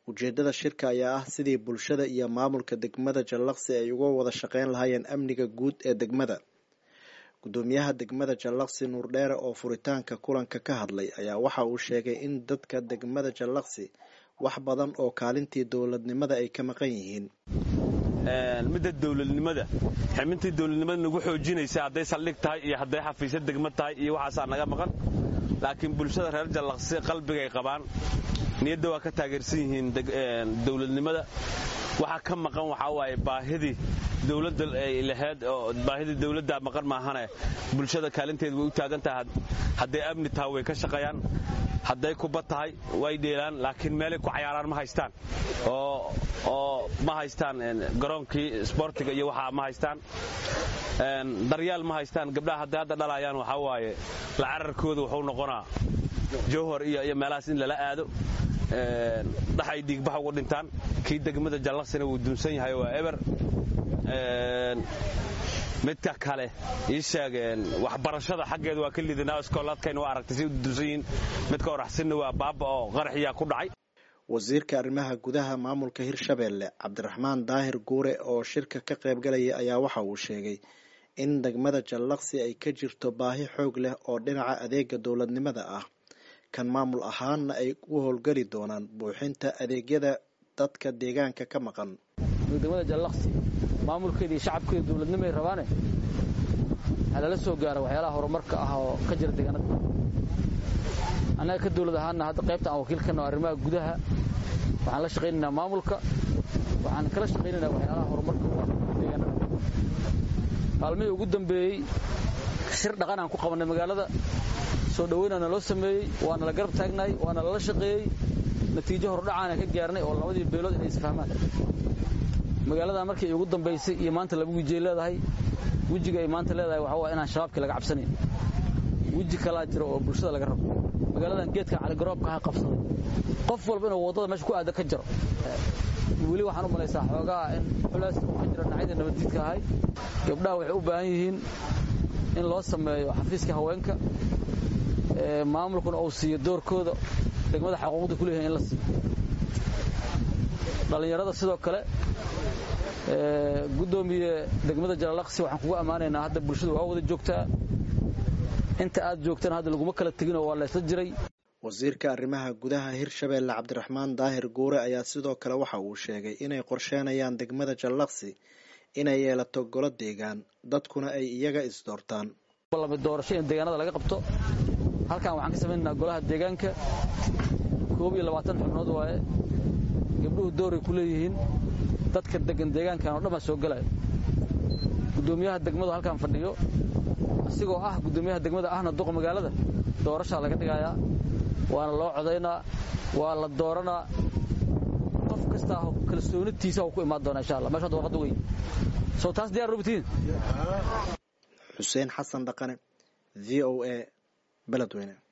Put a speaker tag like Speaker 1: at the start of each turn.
Speaker 1: ujeedada shirka ayaa ah sidii bulshada iyo maamulka degmada jallaqsi ay uga wada shaqeyn lahaayeen amniga guud ee degmada gudoomiyaha degmada jallaqsi nuurdheere oo furitaanka kulanka ka hadlay ayaa waxa uu sheegay in dadka degmada jallaqsi wax badan oo kaalintii dowladnimada ay ka maqan yihiin
Speaker 2: midda dowladnimada xibintii dowladnimada nagu xoojinaysa hadday saldhig tahay iyo hadday xafiisyo degmo tahay iyo waxaasaa naga maqan laakiin bulshada reer jallaqsi qalbigay qabaan niyadda waa ka taageersan yihiin dowladnimada waxaa ka maqan waxaa waaye baahidii dowladda ay lahayd oo baahidii dowladda maqan maahane bulshada kaalinteeda way u taagan tahay hadday amni tahay way ka shaqeeyaan hadday kuba tahay way dheelaan laakiin meelay ku cayaaraan ma haystaan oo ma haystaan garoonkii sboortiga iyo waxaa ma haystaan daryaal ma haystaan gabdhaha hadday hadda dhalayaan waxaa waaye la cararkooda wuxuu noqonaa jowhor iyo meelahaas in lala aado dhaxay dhiigbaxa ugu dhintaan kii degmada jallaqsina wuu duunsan yahay waa eber midka kale ii sheegeen waxbarashada xaggeeda waa ka lidanaa iskoolaadkayna waa aragtay si u duunsan yihiin midka oraxsinna waa baaba oo qaraxiyaa ku dhacay
Speaker 1: wasiirka arrimaha gudaha maamulka hirshabeelle cabdiraxmaan daahir guure oo shirka ka qaybgalaya ayaa waxa uu sheegay in degmada jallaqsi ay ka jirto baahi xoog leh oo dhinaca adeega dowladnimada ah kan maamul ahaanna ay u howlgeli doonaan buuxinta adeegyada dadka deegaanka ka maqan
Speaker 3: degmada jallaqsi maamulkeeda iyo shacabkeeda dowladnimo ay rabaane waxaa lala soo gaara waxyaalaha horumarka ah oo ka jira deegaanada annaga ka dowlad ahaanna hadda qaybta aan wakiilkana arrimaha gudaha waxaan la shaqaynaynaa maamulka waxaan kala shaqaynaynaa waxyaalaha horumarka u ah deegaanada maalmihii ugu dambeeyey shir dhaqan aan ku qabannay magaalada soo dhoweynaana loo sameeyey waana la garab taagnaay waana lala shaqeeyey natiijo hordhacaana ka gaarnay oo labadii beelood inay isfahmaan magaalada markii ugu dambaysay iyo maanta laba wijay leedahay wejiga ay maanta leedahay waxa waa inaan shabaabkii laga cabsanayn weji kalaa jira oo bulshada laga rabo magaaladan geedka caligaroobka ha qabsaday qof walba inuu waddada meesha ku aada ka jaro weli waxaan u malaysaa xoogaa in culays uu ka jiro dhinacyada nabaddiidka ahay gabdhaha waxay u baahan yihiin in loo sameeyo xafiiska haweenka maamulkuna uu siiyo doorkooda degmada xaquuqda ku leeyahay in la siiyo dhallinyarada sidoo kale guddoomiye degmada jalalaqsi waxaan kugu ammaanaynaa hadda bulshadu waa wada joogtaa inta aad joogtana hadda laguma kala teginoo waa laysla jiray
Speaker 1: wasiirka arrimaha gudaha hirshabeelle cabdiraxmaan daahir guure ayaa sidoo kale waxa uu sheegay inay qorsheenayaan degmada jallaqsi inay yeelato golo deegaan dadkuna ay iyaga isdoortaan
Speaker 3: doorasho in deegaanada laga qabto halkan waxaan ka samaynaynaa golaha deegaanka koob iyo labaatan xubnood waaye gabdhuhu dooray ku leeyihiin dadka degan deegaankan oo dhan baa soo gelaya guddoomiyaha degmadu halkaan fadhiyo asigoo ah guddoomiyaha degmada ahna duqa magaalada doorashaa laga dhigayaa waana loo codaynaa waa la dooranaa qof kastaa kalsoonitiisa ku imaan doona insha alla meeshaad warqadda wey soo taas diyar rubitiin
Speaker 1: xuseen xasan dhaqane v o a beledweyne